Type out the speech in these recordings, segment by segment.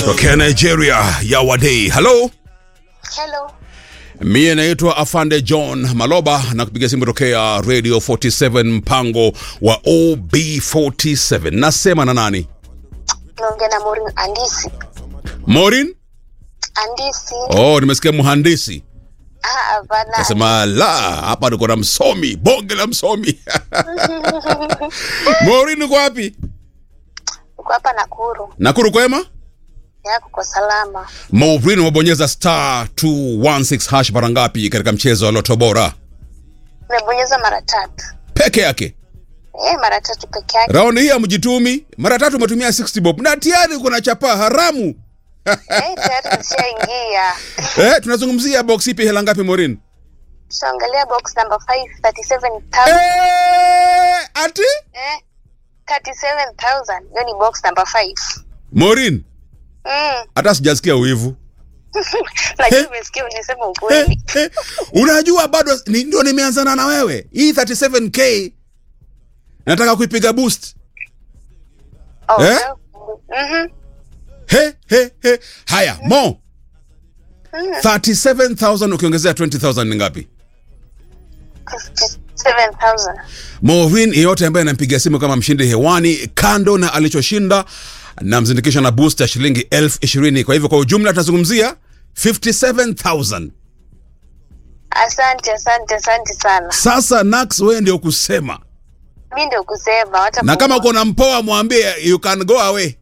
tokea Nigeria ya Wadei. Hello, Hello. mie naitwa Afande John Maloba na kupiga simu tokea Radio 47 mpango wa OB47. Nasema na nani? Naongea na Maureen Andisi. Morin? Andisi. Oh, nimesikia mhandisi. Ah, hapana. Nasema la, hapa niko na msomi, bonge la msomi. Morin uko wapi? Uko hapa Nakuru. Nakuru kwema? Yako kwa salama. Maureen umebonyeza star 216 hash mara ngapi katika mchezo wa Loto Bora? Nimebonyeza mara tatu. Peke yake. Eh, mara tatu peke yake. Raundi hii hamjitumi, mara tatu umetumia 60 bob na tayari kuna chapa haramu. Eh, tayari nishaingia. Eh, tunazungumzia box ipi hela ngapi Morin? Tushaangalia box number 5 37000. Eh, ati Eh, 37000. Hiyo ni box number 5. Morin, Mm. hata sijasikia wivu. Lakini umesikia unisema Eh, ukweli. eh, unajua bado ni, ndio nimeanzana na wewe. Hii 37k nataka kuipiga boost. Oh. Eh? Mhm. He, he, he. Haya, Mo. 37,000 ukiongezea 20,000 ni ngapi? 7000. Maureen yeyote ambaye anampigia simu kama mshindi hewani, kando na alichoshinda, na mzindikisha na boost ya shilingi elfu ishirini. Kwa hivyo kwa ujumla tunazungumzia 57,000. Asante, asante, asante sana. Sasa Nax, wewe ndio kusema, Mi ndio kusema wacha na kama kuua. uko na mpoa mwambie you can go away.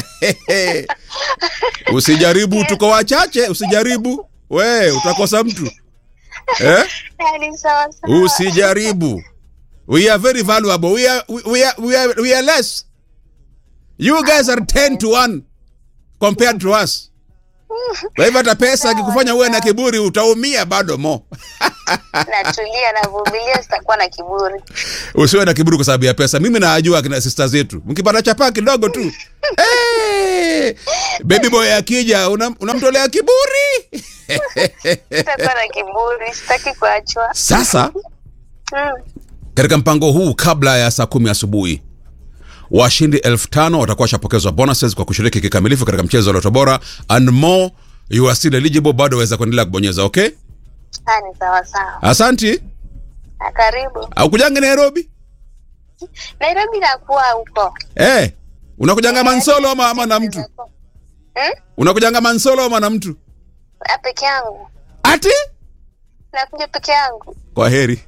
Usijaribu, tuko wachache, usijaribu we utakosa mtu eh? Yaani sawa sawa. Usijaribu. We are very valuable. We are, we, we are, we are, we are less. You guys are 10 to 1 compared to us. Kwa hivyo hata pesa akikufanya uwe na kiburi utaumia bado mo. Natulia, navumilia, sitakuwa na kiburi. Usiwe na kiburi kwa sababu ya pesa. Mimi najua kina sister zetu. Mkipata chapa kidogo tu. Hey! Baby boy akija unam- unamtolea kiburi. Sitakuwa na kiburi, sitaki kuachwa. Sasa Mm. katika mpango huu kabla ya saa kumi asubuhi washindi elfu tano watakuwa washapokezwa bonuses kwa kushiriki kikamilifu katika mchezo wa Loto Bora and more you are still eligible bado waweza kuendelea kubonyeza okay Ah, ni sawa sawa. asanti Na karibu. au kujanga Nairobi Nairobi nakuwa huko. eh unakujanga mansolo ama, ama na mtu Hmm? unakujanga mansolo ama na mtu Ah, peke yangu. ati Nakuja peke yangu. kwa heri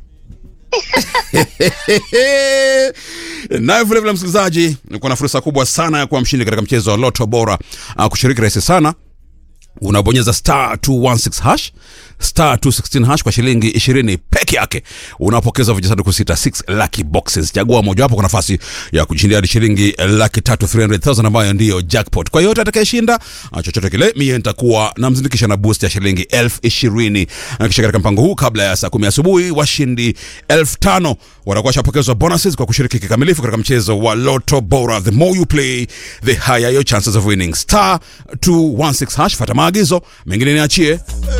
naye vilevile msikilizaji nikuwa na fursa kubwa sana ya kuwa mshindi katika mchezo wa loto bora uh, kushiriki rahisi sana unabonyeza star 216 hash star 216 hash kwa shilingi 20 peke yake unapokeza vijisanduku sita 6 lucky boxes chagua mojawapo kwa nafasi ya kujishindia hadi shilingi laki tatu 300000 ambayo ndiyo jackpot kwa yote atakayeshinda ah, chochote kile mie nitakuwa namzindikisha na boost ya shilingi elfu ishirini na kisha katika mpango huu kabla ya saa kumi asubuhi washindi elfu tano watakuwa washapokezwa bonuses kwa kushiriki kikamilifu katika mchezo wa loto bora the more you play the higher your chances of winning star 216 hash fata maagizo mengine niachie